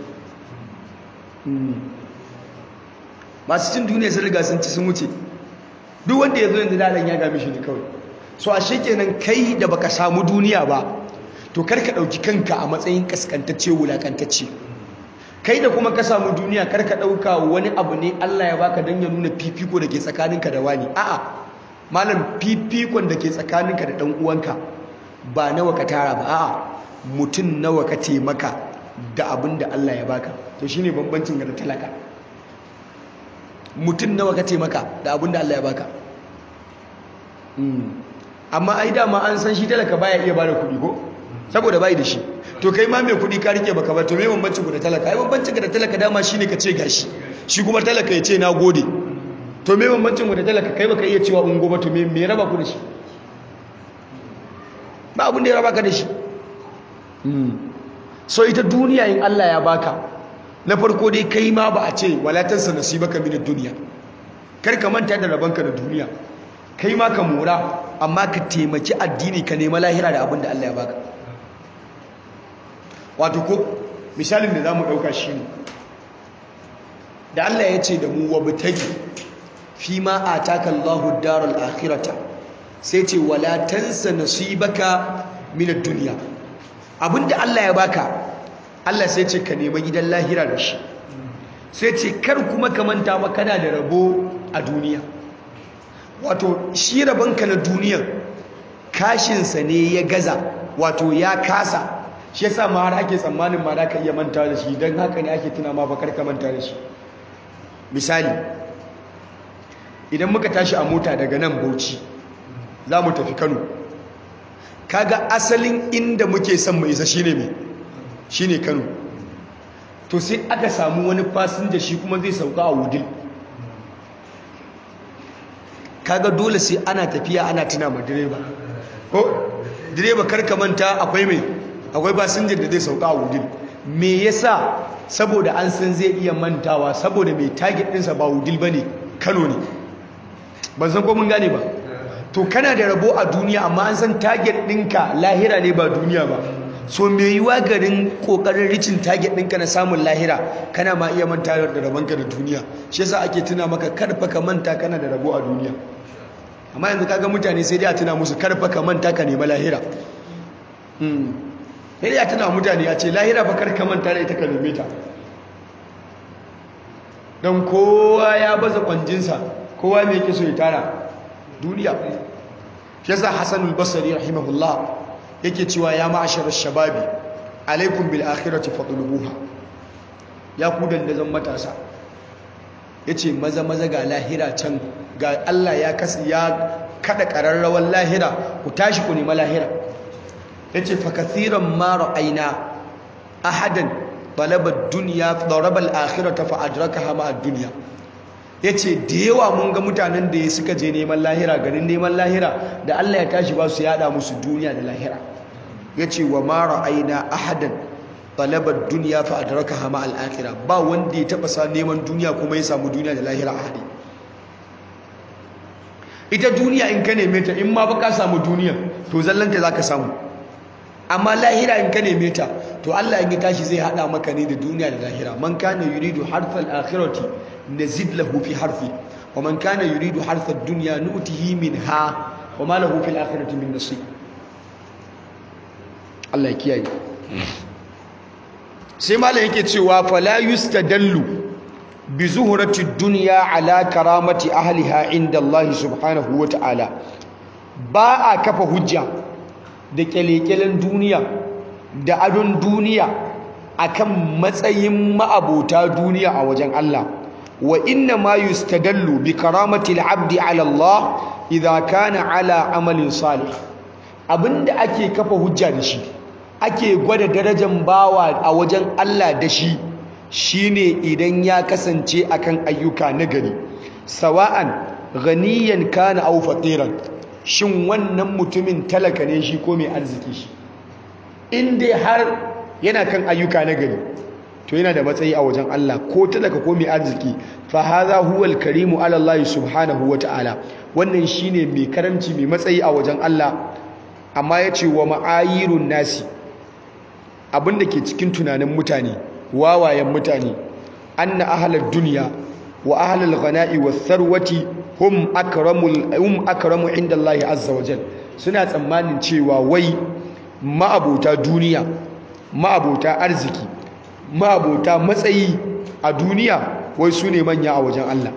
masu cin duniyar sun riga sun ci sun wuce duk wanda ya zo yanzu dalan ya gami shi ne kawai so ashe kenan kai da baka samu duniya ba to kar ka ɗauki kanka a matsayin kaskantacce wulakantacce kai da kuma ka samu duniya kar ka ɗauka wani abu ne Allah ya baka don ya nuna fifiko da ke tsakaninka da wani a'a malam fifikon da ke tsakaninka da ɗan uwanka ba nawa ka tara ba a'a mutum nawa ka taimaka da abin da Allah ya baka to shine bambancin ga da talaka mutum nawa ka taimaka da abin da Allah ya baka amma ai dama an san shi talaka baya iya bada kuɗi ko saboda bai da shi to kai ma mai kuɗi ka rike baka ba to me bambancin ku da talaka ai bambancin ka da talaka dama shine ka ce gashi shi kuma talaka ya ce na gode to me bambancin ku da talaka kai baka iya cewa ungo ba to me me raba ku da shi ba abin da ya raba ka da shi so ita duniya in Allah ya baka na farko dai kai ma ba a ce wala tansa nasibaka min ad-dunya kar ka manta da rabanka da duniya kai ma ka mora amma ka taimaki addini ka nema lahira da abin da Allah ya baka wato ko misalin da za mu ɗauka shi ne da Allah ya ce da mu wa bitagi fi ma a taka Allahu daral akhirata sai ce wala tansa nasibaka min ad-dunya abinda Allah ya baka Allah sai ce ka nema gidan lahira da shi sai ce kar kuma ka manta ba kana da rabo a duniya wato shi rabonka na duniya kashinsa ne ya gaza wato ya kasa shi yasa ma har ake tsammanin ma da ka iya manta da shi don haka ne ake tuna ma bakar ka manta da shi misali idan muka tashi a mota daga nan bauchi za mu tafi kano kaga asalin inda muke son mu isa shine me shine kano to sai aka samu wani fasinja shi kuma zai sauka a wudil kaga dole sai ana tafiya ana tuna ma direba ko direba karka manta akwai mai akwai fasinjar da zai sauka a wudil me yasa saboda an san zai iya mantawa saboda mai target ɗinsa ba wudil ba ne kano ne ban san ko mun gane ba to to kana da rabo a duniya amma an san target ɗinka lahira ne ba duniya ba so me yiwa garin kokarin ricin target ɗinka na samun lahira kana ma iya manta da rabonka da duniya shi yasa ake tuna maka karfa ka manta kana da rabo a duniya amma yanzu kaga mutane sai dai a tuna musu karfa ka manta ka nema lahira sai dai a tuna mutane a ce lahira fa kar ka manta da ita ka neme ta don kowa ya baza kwanjinsa kowa mai yake so ya tara duniya shi yasa hasanul basri rahimahullah yake cewa ya ma'asharar shababi alaikum bil akhirati fadlubuha ya ku dandazon matasa yace maza maza ga lahira can ga Allah ya kasi ya kada kararrawan lahira ku tashi ku nemi lahira yace fa kathiran ma ra'ayna ahadan talaba ad-dunya daraba al-akhirata fa adrakaha ma ad-dunya yace da yawa mun ga mutanen da suka je neman lahira garin neman lahira da Allah ya tashi ba su yada musu duniya da lahira yace wa ma ra'ayna ahadan talaba ad-dunya fa adrakaha ma al-akhirah ba wanda ya taba sa neman duniya kuma ya samu duniya da lahira a hade ita duniya in ka neme ta in ma ba ka samu duniya to zallanta zaka samu amma lahira in ka neme ta to Allah in ya tashi zai hada maka ne da duniya da lahira man kana yuridu harthal akhirati nazid lahu fi harfi wa man kana yuridu harthad dunya nu'tihi minha wa ma lahu fil akhirati min nasib Allah ya kiyaye sai malam yake cewa fala yustadallu bi zuhrati dunya ala karamati ahliha inda Allah subhanahu wa ta'ala ba a kafa hujja da kyalekyalen duniya da adon duniya akan matsayin ma'abota duniya a wajen Allah wa inna ma yustadallu bi karamati al-abdi ala Allah idza kana ala amalin salih abinda ake kafa hujja da shi ake gwada darajar bawa a wajen Allah da shi shine idan ya kasance akan ayyuka nagari sawa'an ghaniyan kana aw faqiran shin wannan mutumin talaka ne shi ko mai arziki shi in dai har yana kan ayyuka na gari to yana da matsayi a wajen Allah ko talaka ko mai arziki fa hadha huwa al-karimu ala Allah subhanahu wa ta'ala wannan shine mai karamci mai matsayi a wajen Allah amma yace wa ma'ayirun nasi abinda ke cikin tunanin mutane wawayen mutane anna ahlad dunya wa ahlul ghana'i was sarwati hum akramul hum akramu inda Allah azza wa jal suna tsammanin cewa wai ma'abota duniya ma'abota arziki ma'abota matsayi a duniya wai su ne manya a wajen Allah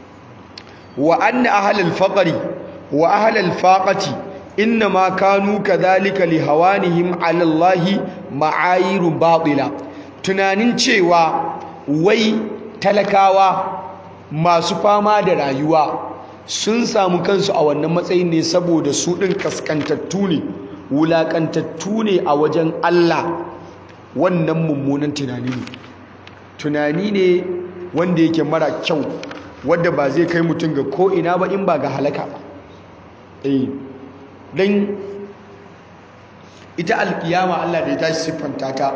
wa anna ahlul faqri wa ahlul faqati innama kanu kadhalika li hawanihim ala Allah ma'ayirun batila tunanin cewa wai talakawa masu fama da rayuwa sun samu kansu a wannan matsayin ne saboda su ɗin kaskantattu ne wulaƙantattu ne a wajen Allah wannan mummunan tunani ne tunani ne wanda yake mara kyau wadda ba zai kai mutum ga ko'ina ba in ba ga halaka ba eh don ita alkiyama Allah da ya tashi siffanta ta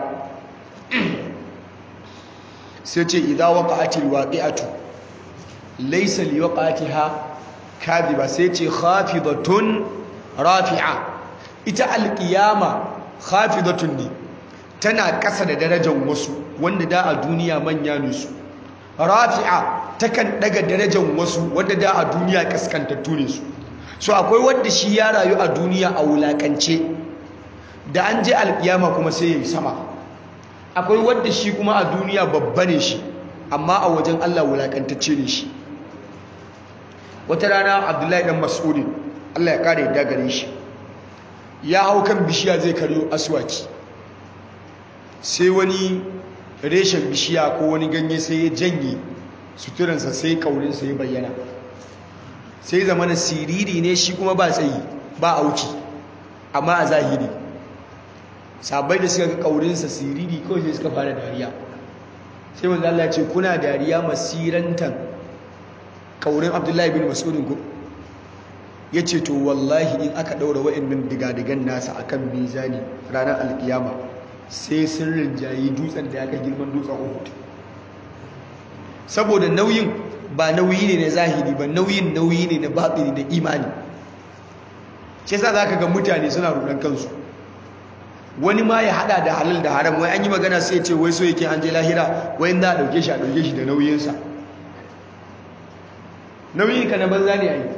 sai ce idan waqa'atil waqi'atu laysa liwaqatiha kadhiba sai ce khafidatun rafi'a ita alqiyama khafidatun ne tana ƙasa da darajar wasu wanda da a duniya manya ne su rafi'a takan daga darajar wasu wanda da a duniya kaskantattu ne su so akwai wanda shi ya rayu a duniya a wulakance da an je alqiyama kuma sai ya yi sama akwai wanda shi kuma a duniya babba ne shi amma a wajen Allah wulakantacce ne shi wata rana abdullahi dan mas'udin Allah ya kare da gare shi ya hau kan bishiya zai karyo aswaki sai wani reshen bishiya ko wani ganye sai ya janye suturansa sai kaurinsa ya bayyana sai zama na siriri ne shi kuma ba tsayi ba auki amma a zahiri sabai da suka ga kaurinsa siriri kawai sai suka fara dariya sai manzo Allah ya ce kuna dariya masirantan kaurin Abdullahi bin Mas'udin ku yace to wallahi in aka daura wa'annan digadigan nasa akan mizani ranar alkiyama sai sun rinjayi dutsen da ya kai girman dutsen Uhud saboda nauyin ba nauyi ne na zahiri ba nauyin nauyi ne na batini da imani shi yasa zaka ga mutane suna rudan kansu wani ma ya hada da halal da haram wai an yi magana sai ya ce wai so yake an je lahira wai za a dauke shi a dauke shi da nauyinsa nauyin ka na banza ne ai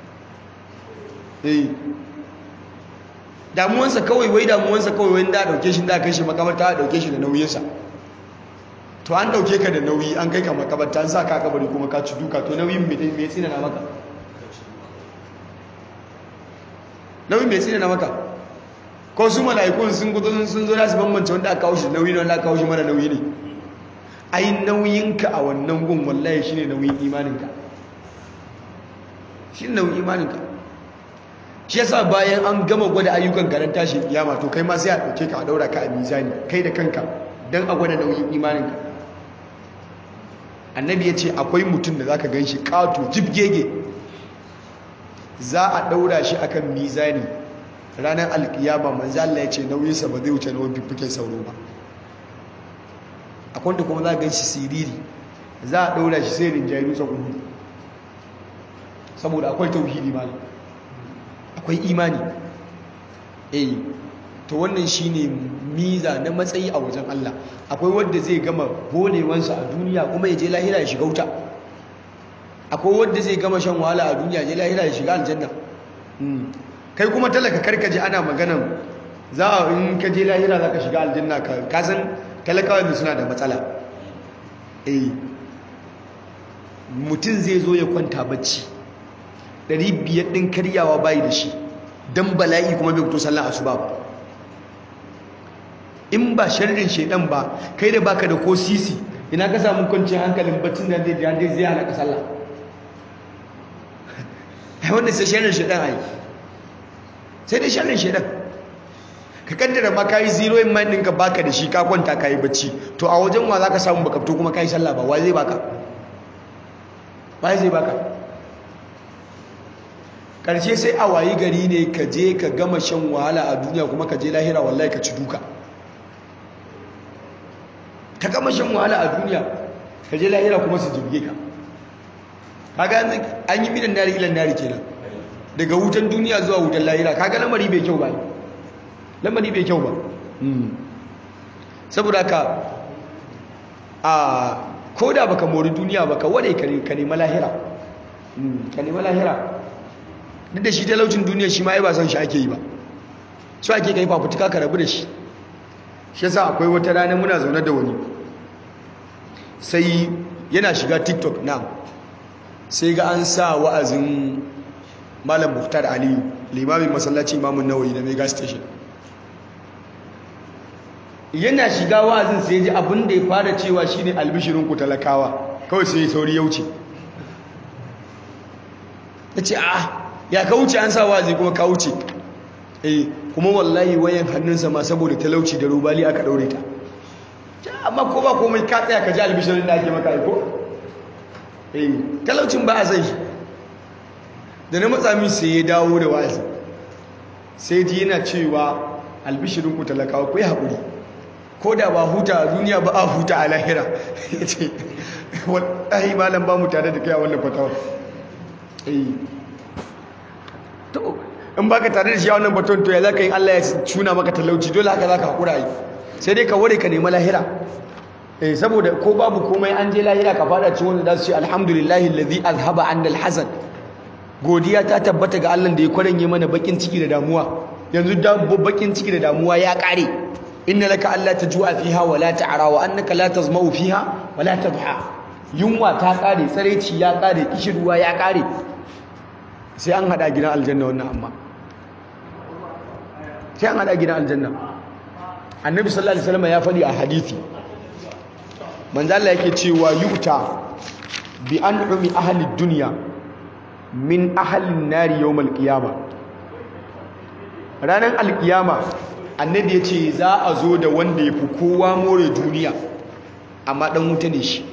eh damuwansa kawai wai damuwansa kawai wai da dauke shi da kai shi makabarta a dauke shi da nauyinsa to an dauke ka da nauyi an kai ka makabarta an sa ka kabari kuma ka ci duka to nauyin me me tsina na maka nauyin me tsina na maka ko su mala'ikun sun gudu sun zo da su bambance wanda aka kawo shi nauyi ne wanda aka kawo shi mara nauyi ne ai nauyinka a wannan gun wallahi shine nauyin imaninka shine nauyin imaninka shi yasa bayan an gama gwada ayyukan ka tashi kiyama to kai ma sai a dauke ka a daura ka a mizani kai da kanka dan a gwada nauyin imaninka annabi ya ce akwai mutum da zaka ganshi kato jibgege za a daura shi akan mizani ranar alkiyama manzo Allah ya ce nauyinsa ba zai wuce nauyin fiffiken sauro ba akwai da kuma za a ganshi siriri za a daura shi sai rinjayi dutsen uhudu saboda akwai tauhidi malam akwai imani eh to wannan shine miza na matsayi a wajen Allah akwai wanda zai gama bolewansa a duniya kuma ya je lahira ya shiga wuta akwai wanda zai gama shan wahala a duniya ya je lahira ya shiga aljanna kai kuma talaka karkaje ana maganan za a in ka je lahira za ka shiga aljanna ka san talakawa da suna da matsala eh mutum zai zo ya kwanta bacci ɗari biyar ɗin karyawa bayi da shi don bala'i kuma bai fito sallan asuba ba in ba sharrin shaidan ba kai da baka da ko sisi ina ka samu kwanciyar hankalin baccin da zai zai zai hana ka sallah ai wanda sai sharrin shaidan ai sai dai sharrin shaidan ka kaddara ma kayi zero in mind ɗinka baka da shi ka kwanta kayi bacci to a wajen wa za ka samu baka fito kuma kayi sallah ba wa zai baka wa zai baka ƙarshe sai a wayi gari ne ka je ka gama shan wahala a duniya kuma ka je lahira wallahi ka ci duka ka gama shan wahala a duniya ka je lahira kuma su jirge ka kaga an yi minan nari ilan nari kenan daga wutan duniya zuwa wutan lahira kaga lamari bai kyau ba lamari bai kyau ba saboda ka a ko da baka mori duniya baka wane ka nema lahira ka nema lahira duk da shi talaucin duniya shi ma ai ba son shi ake yi ba su ake kai fafutuka ka rabu da shi shi yasa akwai wata rana muna zaune da wani sai yana shiga tiktok na sai ga an sa wa'azin malam muftar aliyu limamin masallaci imamun nawayi na mega station yana shiga wa'azin sai ji abin da ya fara cewa shine albishirin ku talakawa kawai sai sauri ya wuce ya ce a ya ka wuce an sa wa'azi kuma ka wuce eh kuma wallahi wayan hannunsa ma saboda talauci da rubali aka daure ta amma ko ba komai ka tsaya ka ji albishirin da ake maka aiko eh talaucin ba a sai da na matsami sai ya dawo da wa'azi sai ji yana cewa albishirin ku talakawa ku yi haƙuri ko da ba huta a duniya ba a huta a lahira ya ce wallahi malam ba mu tare da kai a wannan fatawa eh to in baka tare da shi a wannan baton to ya zaka yi Allah ya cuna maka talauci dole haka zaka hakura yi sai dai ka ware ka nemi lahira eh saboda ko babu komai an je lahira ka fada cikin wanda zasu ce alhamdulillahi allazi azhaba anna alhazan godiya ta tabbata ga Allah da ya kwaranye mana bakin ciki da damuwa yanzu da bakin ciki da damuwa ya kare inna laka alla tajua fiha wa la ta'ra wa annaka la tazmau fiha wa la tadha yunwa ta kare tsareci ya kare kishirwa ya kare sai an hada gidan aljanna wannan amma sai an hada gidan aljanna annabi sallallahu alaihi wasallam ya faɗi a hadisi manzo Allah yake cewa yu'ta bi an'umi ahli dunya min ahli an-nari yawm al-qiyamah ranar alkiyama annabi ya ce za a zo da wanda ya fi kowa more duniya amma ɗan wuta ne shi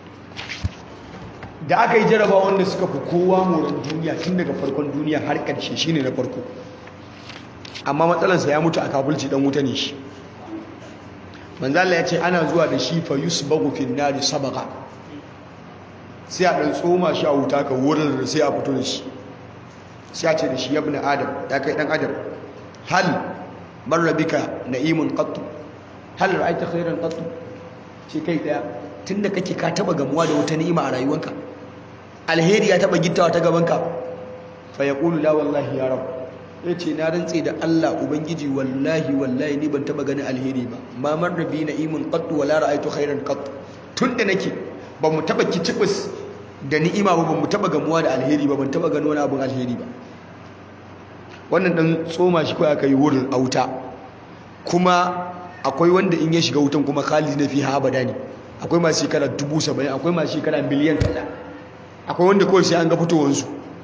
da aka yi jaraba wanda suka fi kowa more duniya tun daga farkon duniya har ƙarshe shi ne na farko amma matsalansa ya mutu a kafulci ɗan wuta ne shi manzala ya ce ana zuwa da shi fa yusbagu fin nari sabaka sai a ɗan tsoma shi a wuta ka wurin da sai a fito da shi sai ce da shi ya ibn adam ya kai dan adam hal marra bika na'imun qattu hal ra'aita khairan qattu shi kai daya tunda kake ka taba gamuwa da wata ni'ima a rayuwanka alheri ya taba gittawa ta gabanka fa yaqulu la wallahi ya rab yace na rantse da Allah ubangiji wallahi wallahi ni ban taba ganin alheri ba ma marra bi na'imun qattu wala ra'aitu khairan qattu tunda nake ba mu taba kicibis da ni'ima ba mu taba gamuwa da alheri ba ban taba gano wani abin alheri ba wannan dan tsoma shi kawai aka yi wurin auta kuma akwai wanda in ya shiga wutan kuma khalid na fi abada ne akwai masu shekara dubu saba'in akwai masu shekara miliyan kaza akwai wanda kawai sai an ga fitowansu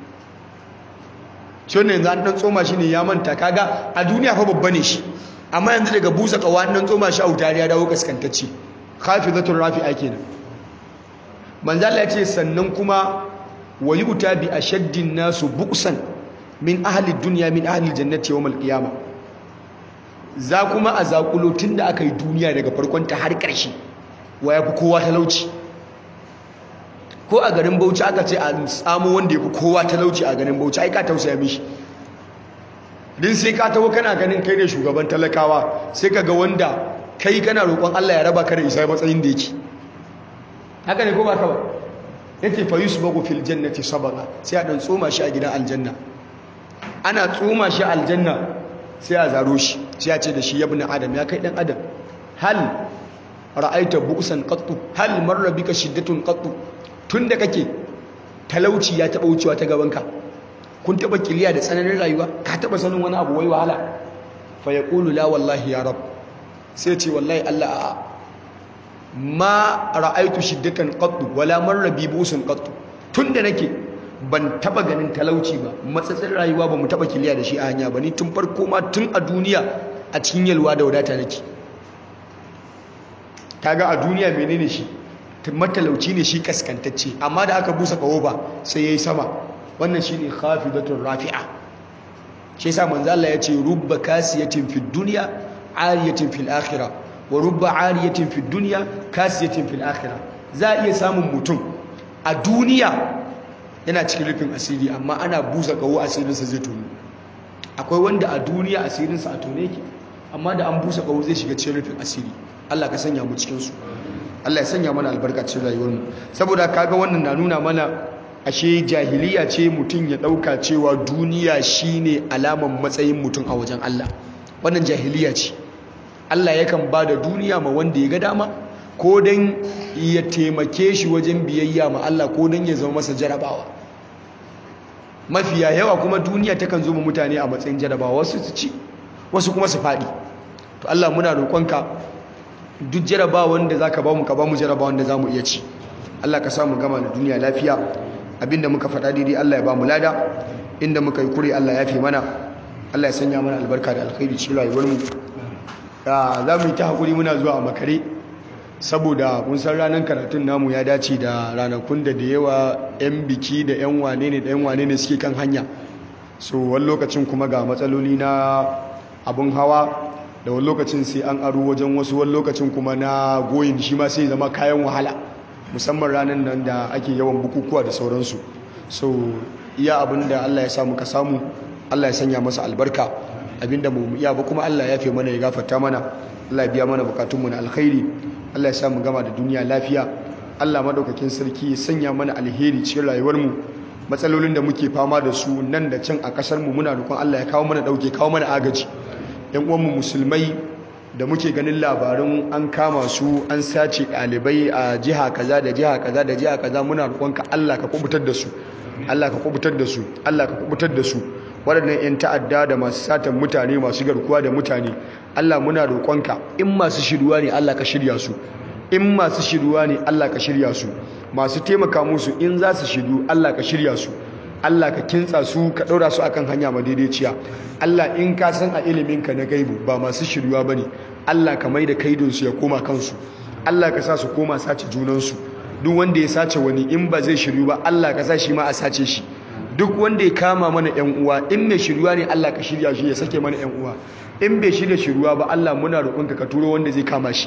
shi wannan yanzu an dan tsoma shi ne ya manta kaga a duniya fa babba ne shi amma yanzu daga busa kawa an dan tsoma shi a wuta ya dawo kaskantacce khafizatul rafi'a kenan manzo Allah ya ce sannan kuma wa yuta bi ashaddin nasu buqsan min ahli dunya min ahli jannati yawm al-qiyamah za kuma a zakulo tunda aka yi duniya daga farkon ta har ƙarshe wa yafi kowa talauci ko a garin Bauchi aka ce a samu wanda yafi kowa talauci a garin Bauchi ai ka tausaya mishi din sai ka tawo kana ganin kai ne shugaban talakawa sai ka ga wanda kai kana roƙon Allah ya raba ka da isa matsayin da yake haka ne ko ba ka ba yake fa yusbagu fil jannati sabaqa sai a dan tsoma shi a gidan aljanna ana tsoma shi aljanna sai a zaro shi sai a ce da shi ibn adam ya kai dan adam hal ra'aita bu'san qattu hal marra bika shiddatun qattu tunda kake talauci ya taba wucewa ta gabanka kun taba kiliya da tsananin rayuwa ka taba sanin wani abu wai wahala fa yaqulu la wallahi ya rab sai ce wallahi Allah a'a ma ra'aitu shiddatan qattu wala marra bi busun qattu tunda nake ban taba ganin talauci ba matsatsin rayuwa ba mu taba kiliya da shi a hanya ba ni tun farko ma tun a duniya a cikin yalwa da wadata nake kaga a duniya menene shi matalauci ne shi kaskantacce amma da aka busa kawo ba sai yayi sama wannan shine khafidatur rafi'a shi yasa manzo Allah ya ce rubba kasiyatin fid dunya ariyatin fil akhirah wa rubba ariyatin fid dunya kasiyatin fil akhirah za a iya samun mutum a duniya yana cikin rufin asiri amma ana busa kawo asirinsa zai tonu akwai wanda a duniya asirinsa a tone yake amma da an busa kawo zai shiga cikin rufin asiri Allah ka sanya mu cikin su Allah ya sanya mana albarkacin rayuwarmu saboda kaga wannan na nuna mana ashe jahiliya ce mutum ya dauka cewa duniya shine alaman matsayin mutum a wajen Allah wannan jahiliya ce Allah yakan ba da duniya ma wanda ya ga dama ko don ya taimake shi wajen biyayya ma Allah ko don ya zama masa jarabawa mafiya yawa kuma duniya takan zo mutane a matsayin jarabawa wasu su ci wasu kuma su faɗi to Allah muna roƙonka duk jarabawa wanda zaka ba mu ka ba mu jarabawa wanda zamu iya ci Allah ka samu gama da duniya lafiya abinda muka faɗa daidai Allah ya ba mu lada inda muka yi kure Allah ya fi mana Allah ya sanya mana albarka da alkhairi cikin rayuwar mu za mu yi ta hakuri muna zuwa a makare saboda mun san ranar karatun namu ya dace da ranakun da da yawa 'yan biki da 'yan wane ne da 'yan wane ne suke kan hanya so wani lokacin kuma ga matsaloli na abun hawa da wani lokacin sai an aro wajen wasu wani lokacin kuma na goyin shi ma sai zama kayan wahala musamman ranar nan da ake yawan bukukuwa da sauransu so iya abin da allah ya samu ka samu allah ya sanya masa albarka abinda mu iya ba kuma allah ya fi mana ya gafarta mana allah ya biya mana bukatunmu na alkhairi Allah ya samu gama da duniya lafiya Allah madaukakin sarki ya sanya mana alheri cikin rayuwarmu matsalolin da muke fama da su nan da can a kasar mu muna roƙon Allah ya kawo mana dauke kawo mana agaji yan uwanmu musulmai da muke ganin labarin an kama su an sace ɗalibai a jiha kaza da jiha kaza da jiha kaza muna roƙon ka Allah ka kubutar da su Allah ka kubutar da su Allah ka kubutar da su waɗannan 'yan ta'adda da masu satan mutane masu garkuwa da mutane Allah muna roƙonka in masu shirwa ne Allah ka shirya su in masu shirwa ne Allah ka shirya su masu taimaka musu in za su shiru Allah ka shirya su Allah ka kintsa su ka ɗaura su akan hanya madaidaiciya Allah in ka san a iliminka na gaibu ba masu shirwa ba ne Allah ka mai da kaidonsu ya koma kansu Allah ka sa su koma sace junansu duk wanda ya sace wani in ba zai shiryu ba Allah ka sa shi ma a sace shi duk wanda ya kama mana yan uwa in mai shiryuwa ne Allah ka shirya shi ya sake mana yan uwa in bai shirya shiryuwa ba Allah muna roƙonka ka turo wanda zai kama shi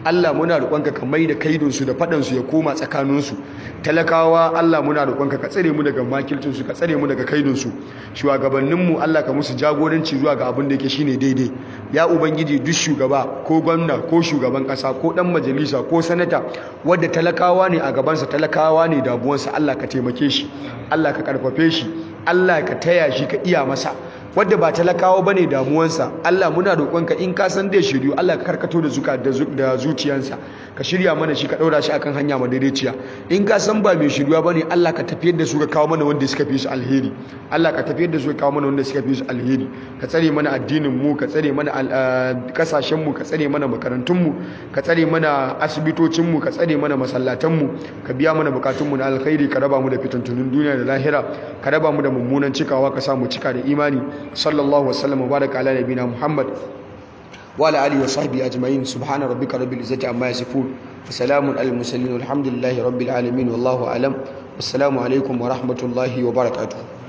Allah muna roƙonka ka mai da kaidunsu da faɗansu ya koma tsakaninsu talakawa Allah muna roƙonka ka tsare mu daga makilcinsu ka tsare mu daga kaidunsu shugabanninmu Allah ka musu jagoranci zuwa ga abin da yake shine daidai ya ubangiji duk shugaba ko gwamna ko shugaban ƙasa ko ɗan majalisa ko sanata wadda talakawa ne a gabansa talakawa ne damuwansa Allah ka taimake shi Allah ka karfafe shi Allah ka taya shi ka iya masa wadda ba talakawa bane damuwansa Allah muna roƙonka in ka san da shiryu Allah ka karkato da zuka da zuciyansa ka shirya mana shi ka daura shi akan hanya madaidaiciya in ka san ba mai shiryuwa bane Allah ka tafiyar da su ka kawo mana wanda suka fi su alheri Allah ka tafiyar da su ka kawo mana wanda suka fi su alheri ka tsare mana addinin mu ka tsare mana kasashen mu ka tsare mana makarantun mu ka tsare mana asibitocin mu ka tsare mana masallatan mu ka biya mana bukatun mu na alkhairi ka raba mu da fitantunun duniya da lahira ka raba mu da mummunan cikawa ka sa mu cika da imani sallallahu wasallam wa baraka ala nabina muhammad wa ala alihi wa sahbihi ajma'in subhana rabbika rabbil izzati amma yasifun wa salamun alal mursalin walhamdulillahi rabbil alamin wallahu alam wassalamu alaikum wa rahmatullahi wa barakatuh